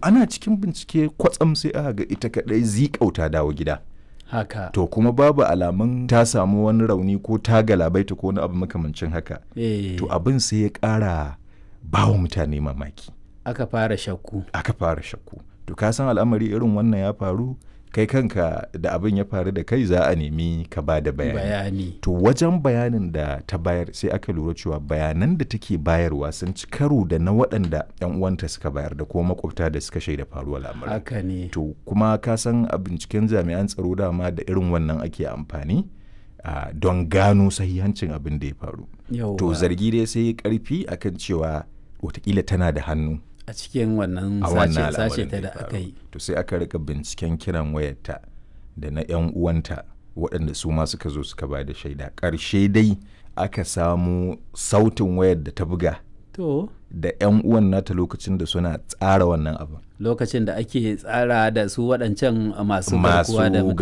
ana cikin bincike kwatsam sai aka ga ita kadai zikauta dawo gida haka to kuma babu alamun ta samu wani rauni ko ta galabaita ko wani abu makamancin haka eh, to abin sai ya ƙara ba wa mutane mamaki aka fara shakku aka fara shakku to ka san al'amari irin wannan ya faru kai kanka da abin ya faru da kai za a nemi ka ba da bayani bayani to wajen bayanin da ta bayar sai aka lura cewa bayanan da take bayarwa sun ci karo da na waɗanda 'yan uwanta suka bayar da kuma makwabta da suka shaida faruwar lamarin haka ne to kuma ka san a binciken jami'an tsaro dama da irin wannan ake amfani ah, don gano sahihancin abin da ya faru yauwa to zargi dai sai ya karfi akan cewa watakila tana da hannu a cikin wannan a sace wannan sace al'amarin ta ya da faru. aka yi to sai aka rika binciken kiran wayarta da na 'yan uwanta waɗanda su ma suka zo suka ba da shaida ƙarshe dai aka samu sautin wayar da ta buga to da 'yan uwan nata lokacin da suna tsara wannan abin lokacin da ake tsara da su waɗancan masu masu garkuwa da mutane